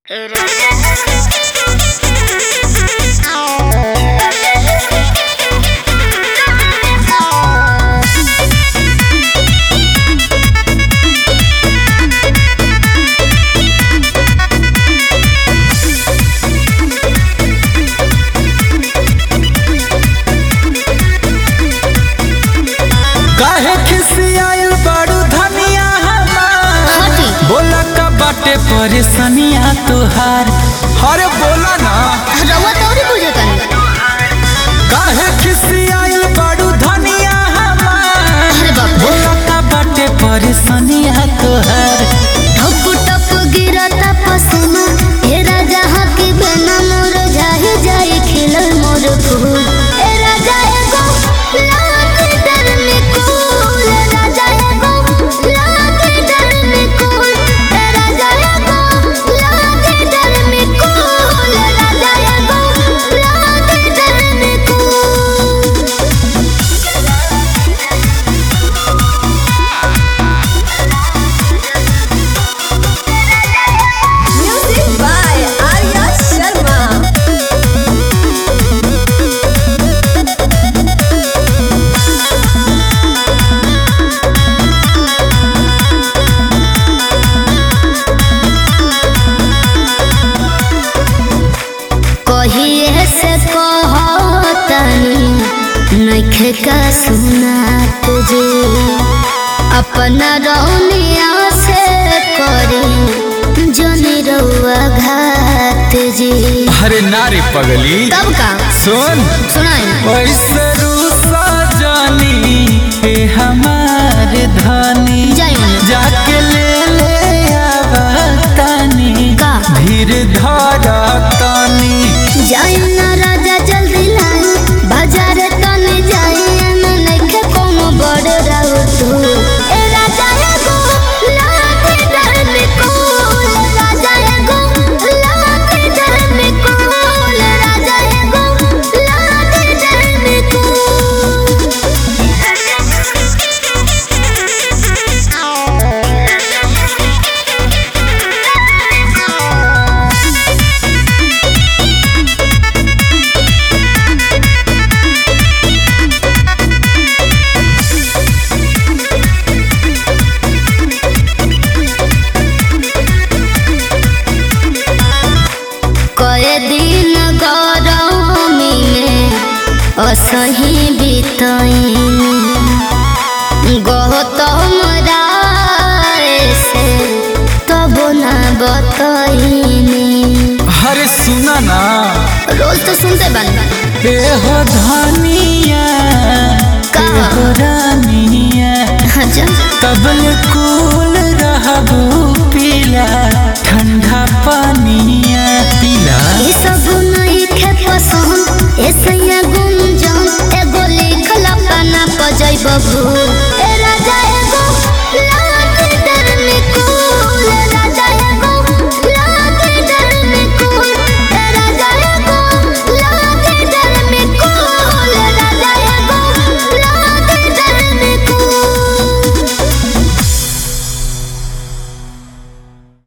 काहे खिसियाइल बड़ू धनिया हमार हटी बोला का बाटे परेशानिया तुहार अरे बोला ना रउआ तौरी बुझतन काहे खिसियाइल बड़ू धनिया हमार अरे बाप रे बोला का बाटे परेशानिया तुहार ठप ठप गिरता पसीना हे राजा हकी बिना मोर जाहि जाए खिलल मोर फूल ए राजा एगो लाख डर में कूल राजा एगो लाख डर में कूल ए राजा एगो लाख डर में कूल राजा एगो लाख डर में कूल Music by Arya Sharma. कहिए से कहतनी नइखे का सुना तुझे अपना रौनिया से करी जनी रउआ घात जी अरे नारी पगली तब का सुन सुनाई ऐसे रूसा जानी ए हमार धनी जाई जाके ले ले आवतानी का धीर धारा तानी जाई ना राजा जल्दी लाई बाजार तने जाई ना नइखे कोनो बड़ राउ तू ए राजा एगो लाख डर में कूल राजा एगो लाख डर में कूल राजा एगो लाख डर में कूल कए दिन गरमी में असही बितैन गौतम राय से तब ना बतैनी अरे सुना ना रोज तो सुनते बन ए हो धनिया का? ए हो रानिया अच्छा तबल कुल